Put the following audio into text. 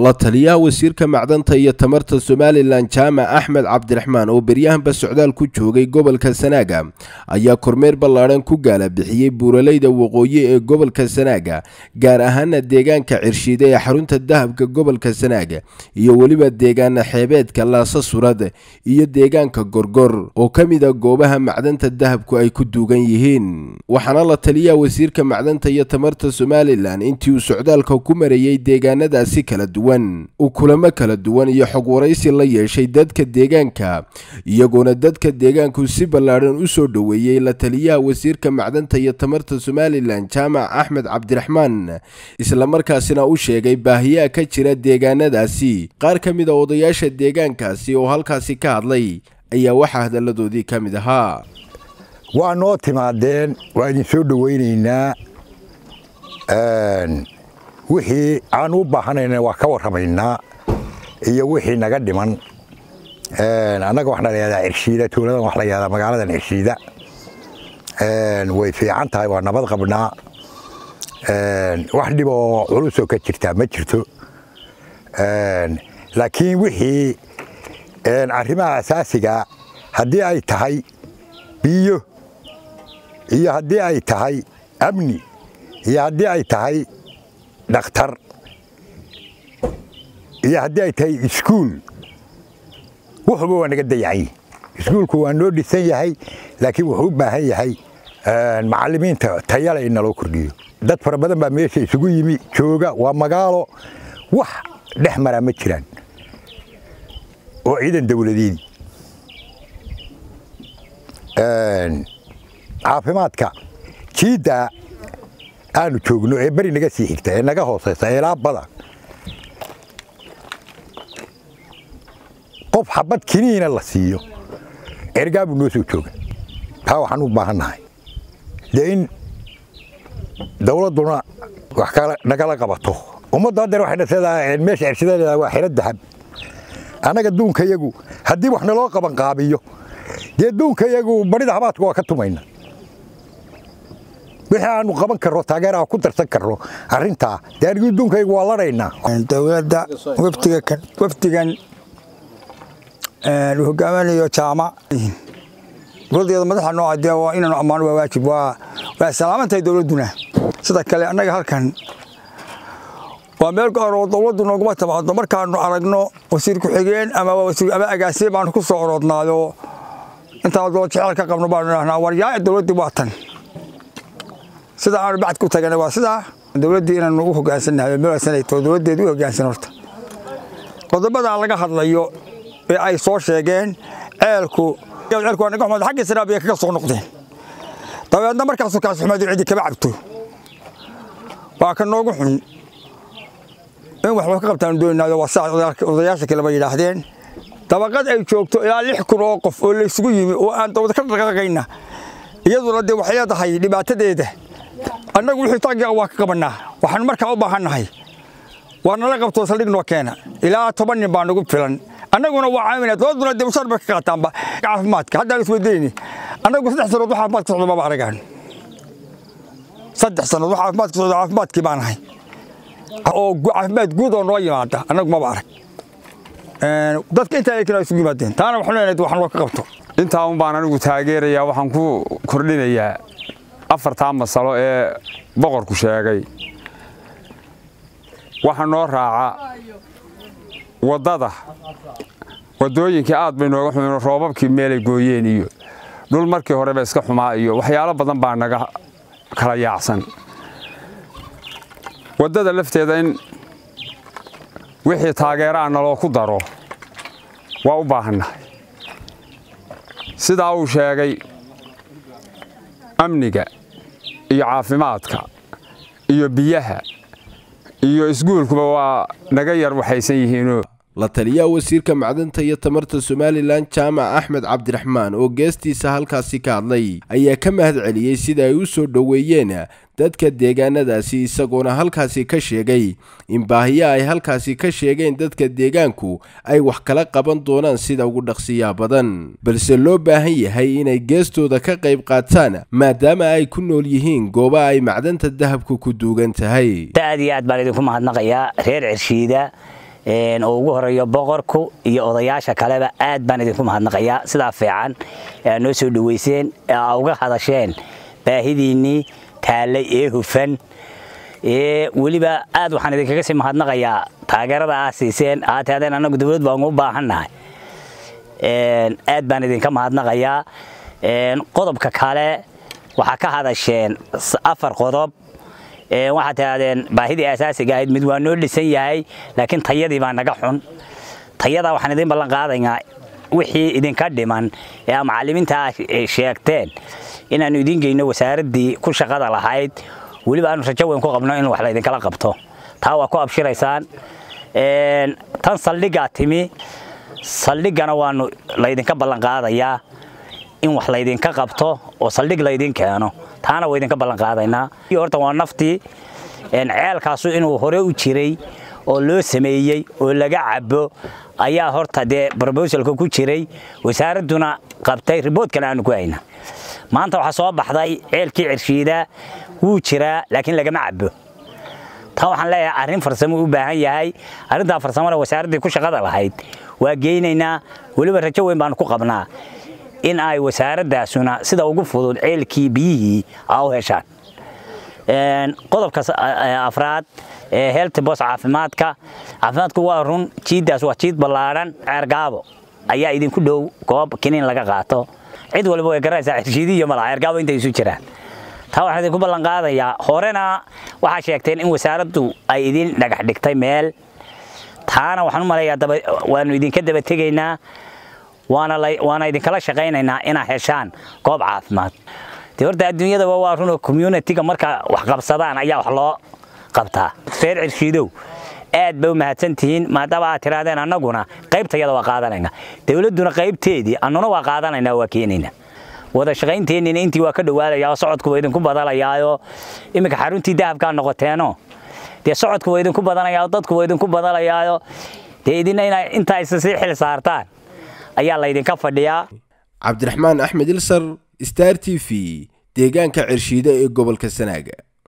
la taliyaha wasiirka macdanta iyo tamarta somalilan jaamac axmed cabdiraxmaan oo beryahanba socdaal ku joogay gobolka sanaaga ayaa kormeer ballaadhan ku gaala bixiyey buuraleyda waqooyi ee gobolka sanaaga gaar ahaana deegaanka cirshiide ee xarunta dahabka gobolka sanaaga iyo weliba deegaana xeebeedka laasa surad iyo deegaanka gorgor oo ka mid a goobaha macdanta dahabku ay ku duugan yihiin waxaana la taliyaha wasiirka macdanta iyo tamarta somalilan intii uu socdaalka ku marayey deegaanadaasi kala duwan uu kulamo kala duwan iyo xog waraysi la yeeshay dadka deegaanka iyagoona dadka deegaanku si ballaadhan u soo dhoweeyey la taliyaha wasiirka macdanta iyo tamarta somalilan jaamac axmed cabdiraxmaan islamarkaasina u sheegay baahiyaha ka jira deegaanadaasi qaar ka mid a odayaasha deegaankaasi oo halkaasi ka hadlay ayaa waxaa hadalladoodii ka mid ahaa waa noo timaadeen waa idin soo dhowaynaynaa wixii aan u baahanayna waa ka warramaynaa iyo wixii naga dhiman annaga waxaa la yahdaa cirshiida tuuladan waxa la yahdaa magaaladan cirshiida way fiican tahay waa nabad qabnaa wax dhib oo culusoo ka jirtaa ma jirto laakiin wixii arrimaha asaasiga haddii ay tahay biyo iyo haddii ay tahay amni iyo haddii ay tahay dhakhtar iyo haddii ay tahay iskuul wuxuuba waa naga dayacan iskuulku waa noo dhisan yahay laakiin wuxuu u baahan yahay macallimiinta tayale in naloo kordhiyo dad fara badan baa meesha isugu yimi jooga waa magaalo wax dhex maraa ma jiraan oo ciidan dawladeedii caafimaadka jiidda aanu joogno ee beri naga sii xigta ee naga hoosaysa eelaa bada qof xabad kiniina la siiyo ergaabuu noo soo jooga taa waxaan u baahannahay dee in dawladduna wax nagala qabato ummaddu haddeer waxay dhaseedaa meesha cirshidadeeda waa xiro dahab annaga duunkayagu haddii wax naloo qabanqaabiyo dee duunkayagu barida habaadka waa ka tumayna wixii aanu qaban karro taageeraha ku darsan karro arrintaa dee anigii duunkaygu waa ladhaynaa dowladda wafdigan uu hogaaminayo jaamac dowladdeeda madaxa nooca dee waa inaanu ammaano waa waajib waa waa salaamantahay dowladduna sida kale annaga halkan waa meel gaaroo dowladdu nooguma timaado markaanu aragno wasiir ku-xigeen ama ama agaasiye baanu ku soo orodnaayo intaan dowlad jecel ka qabno baanu idhahnaa war yaa dowladdii waa tan sida aanu bacd ku tagana waa sidaa dowladdii inaanu u hoggaansannahay meelsanayto dowladdeedu u hoggaansan horta qodobadaa laga hadlayo ee ay soo sheegeen ceelku ceelku waa naga xumaad xaggii sanaabiya kaga soo noqdeen dabeedna markaasuu kaas xumaadu ciddi kama cabto waa ka noogu xun in wax loo ka qabtaanu doonaynayo waa saa odayaasha kaleba yidhaahdeen dabaqad ay joogto ilaa lix kun oo qof oo laysugu yimi oo aan dowlad ka dhaqaaqayna iyaduna dee waxay leedahay dhibaatadeeda annagu wixii taagiga waa ka qabannaa waxaanu markaa u baahannahay waa nala qabto saldhig noo keena ilaa toban nin baa nagu filan annaguna waa caawinaa dowladduna dee mushaar bay ka qaataanba caafimaadka haddaan isweydayni annagu saddex sannood wax caafimaad ka socdo maba aragaan saddex sannood wax caafimaad ka socdo caafimaadkii baan ahay oo caafimaad guud oo noo yimaada annagu maba arag dadka intaa ay kala isugu yimaadeen taana waxaan leenahay waxaan loo ka qabto intaa un baan anigu taageerayaa waxaan ku kordhinayaa afartaa masalo ee boqorku sheegay waxa noo raaca waddada waddooyinkii aad bay nooga xumeen roobabkii meelay gooyeen iyo dhul markii horeba iska xumaa iyo waxyaalo badan baa naga kala yaacsan waddada lafteeda in wixii taageeraa naloo ku daro waa u baahannahay sidaa uu sheegay amniga iyo caafimaadka iyo biyaha iyo iskuulkuba waa naga yar waxaysan yihiinoo la taliyaha wasiirka macdanta iyo tamarta somalilan jaamac axmed cabdiraxmaan oo geestiisa halkaasi ka hadlay ayaa ka mahad celiyey sida ay u soo dhoweeyeen dadka deegaanadaasi isagoona halkaasi ka sheegay in baahiya ay halkaasi ka sheegeen dadka deegaanku ay wax kala qaban doonaan sida ugu dhaqsiyaa badan balse loo baahan yahay inay geestooda ka qayb qaataan maadaama ay ku nool yihiin gooba ay macdanta dahabku ku duugan tahay aad iyo aad baan idinku mahadnaqayaa reer cirshiida oo ugu horeeyo boqorku iyo odayaasha kaleba aad baan idinku mahadnaqayaa sidaa fiican ee aad noo soo dhoweyseen ee aa uga hadasheen baahidiinnii taallay ee hufan ee weliba aad waxaan idinkaga sii mahadnaqayaa taageerada aa siiseen aa tihaadeen annagu dawlad baan u baahannahay aad baan idinka mahadnaqayaa qodobka kale waxaa ka hadasheen afar qodob waxaad tihahdeen baahidii asaasiga ahayd mid waa noo dhisan yahay laakiin tayadii baa naga xun tayadaa waxaan idin ballan qaadaynaa wixii idinka dhiman ee aa macallimiinta aa sheegteen inaannu idiin geyno wasaaraddii ku shaqada lahayd weliba aanu rajo weyn ku qabno in wax laydinkala qabto taa waa ku abshiraysaan tan saldhiggaa timi saldhiggana waanu laydinka ballan qaadayaa in wax laydinka qabto oo saldhig laydin keeno taana waa idinka ballan qaadaynaa horta waa naftii ceelkaasu inuu hore u jiray oo loo sameeyey oo laga cabo ayaa horta dee brobosalka ku jiray wasaaradduna qabtay riboodkana aanu ku hayna maanta waxaa soo baxday ceelkii cirshiida wuu jiraa laakiin lagama cabo taa waxaan leeyahay arrin farsamo u baahan yahay arrintaa farsamona wasaaraddii ku shaqada lahayd waa geynaynaa weliba rajo weyn baanu ku qabnaa in ay wasaaraddaasuna sida ugu fudud ceelkii biyihii aa u heshaan qodobka afraad ee heeltibos caafimaadka caafimaadku waa run jiiddaas waa jiid ballaadhan ceergaabo ayaa idinku dhow goob kiniin laga qaato cid waliba way garanaysaa cirshiidi iyo malaha ceergaabo intay isu jiraan taa waxaan idinku ballan qaadayaa horena waxaa sheegteen in wasaaraddu ay idin dhagax dhigtay meel taana waxaan u malayaa waanu idinka daba tegaynaa waana idinkala shaqaynaynaa inaa heshaan goob caafimaad de horta adduunyadaba waa runoo communitiga marka wax qabsadaan ayaa wax loo qabtaa reer cirshiidow aad bay u mahadsantihiin maadaama aad tirahdeen annaguna qaybtayada waa qaadanaynaa dowladduna qaybteedii annuna waa qaadanaynaa waa keenaynaa wada shaqaynteenina intii waa ka dhowaadayaa socodku waa idinku badalayaayo iminka xaruntii dahabkaa noqoteeno dee socodku waa idinku badanayaa dadku waa idinku badalayaayo dee idina ina intaa isa sii xil saartaan ayaa laydinka fadhiyaa cabdiraxmaan axmed ilsar star t v deegaanka cirshiide ee gobolka sanaaga